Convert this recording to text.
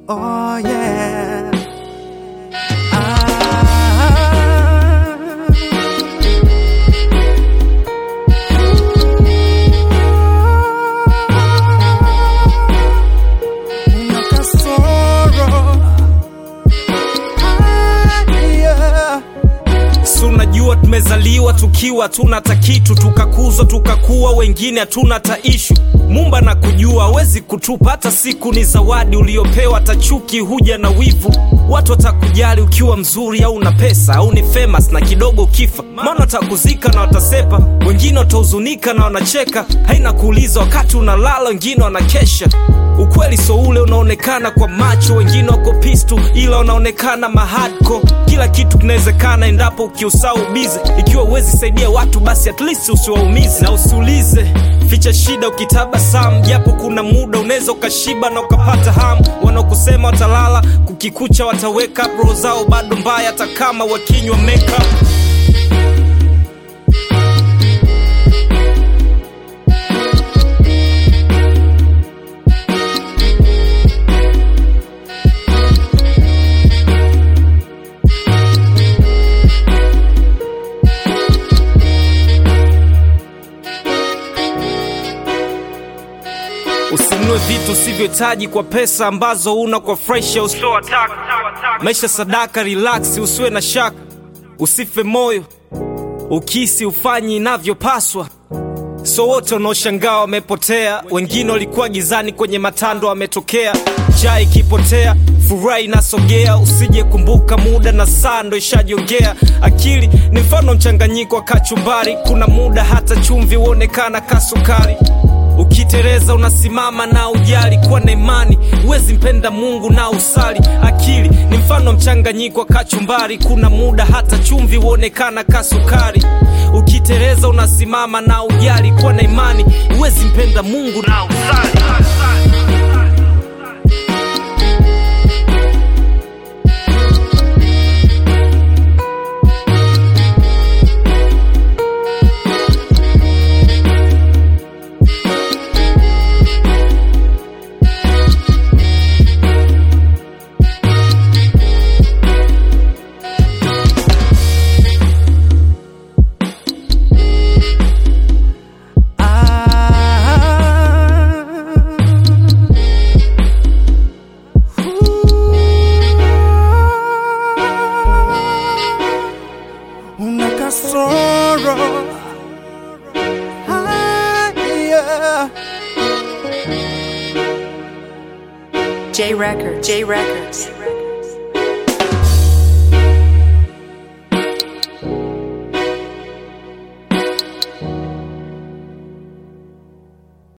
Oh yeah. Una kasoro. Ah, yeah. Si unajua tumezaliwa tukiwa tuna takitu tukakuzwa tukakuwa wengine hatuna taishu mumba na kujua hawezi kutupa hata siku ni zawadi uliopewa tachuki huja na wivu watu watakujali ukiwa mzuri au na pesa au ni famous na kidogo ukifa maana watakuzika na watasepa wengine watahuzunika na wanacheka haina kuuliza wakati unalala wengine wanakesha ukweli so ule unaonekana kwa macho wengine wako pistu ila wanaonekana mahadko kila kitu kinawezekana endapo ukiusau bize ikiwa uwezi saidia watu basi at least usiwaumize na usiulize ficha shida ukitabasamu japo kuna muda unaweza ukashiba na ukapata hamu wanaokusema watalala kukikucha wataweka roho zao bado mbaya hata kama wakinywa makeup usinunue vitu usivyohitaji kwa pesa ambazo una kwa fresh usiowataka maisha sadaka relax usiwe na shaka usife moyo ukisi ufanyi inavyopaswa so wote wanaoshangaa wamepotea wengine walikuwa gizani kwenye matando wametokea jaa ikipotea furaha inasogea usije kumbuka muda na saa ndo ishajiongea akili ni mfano mchanganyiko wa kachumbari kuna muda hata chumvi huonekana kasukari ukitereza unasimama na ujali kuwa na imani huwezi mpenda mungu na usali akili ni mfano mchanganyiko wa kachumbari kuna muda hata chumvi huonekana kasukari ukitereza unasimama na ujali kuwa na imani huwezi mpenda mungu na usali Una kasoro. Ah, yeah. J Records. J Records.